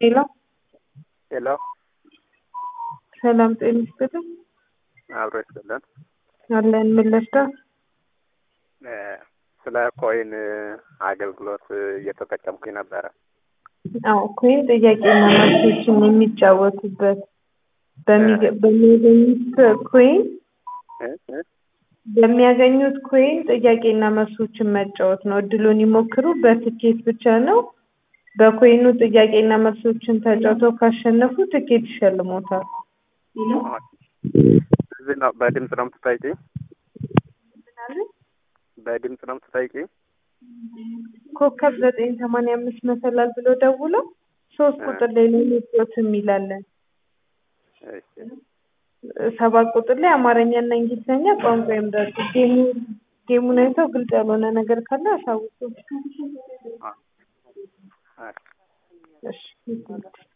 ሄሎ ሄሎ ሰላም ጤና ይስጥልኝ። አብሮ ይስጥልን። አለን ምን ልርዳዎት? እ ስለ ኮይን አገልግሎት እየተጠቀምኩኝ ነበረ። አዎ ኮይን ጥያቄና መልሶችን የሚጫወቱበት በሚገ- በሚያገኙት ኮይን እ እ በሚያገኙት ኮይን ጥያቄና መልሶችን መጫወት ነው። እድሉን ይሞክሩ። በትኬት ብቻ ነው። በኮይኑ ጥያቄና መልሶችን ተጫውተው ካሸነፉ ትኬት ይሸልሞታል። እዚህ ነው በድምፅ ነው የምትጠይቂኝ? በድምፅ ነው የምትጠይቂኝ? ኮከብ ዘጠኝ ሰማንያ አምስት መሰላል ብሎ ደውለው ሶስት ቁጥር ላይ ነው መጫወት የሚላለን እሺ ሰባት ቁጥር ላይ አማርኛና እንግሊዝኛ ቋንቋ ይምረጡ። ጌሙ ጌሙን አይተው ግልጽ ያልሆነ ነገር ካለ አሳውቁ። አ- አ- እሺ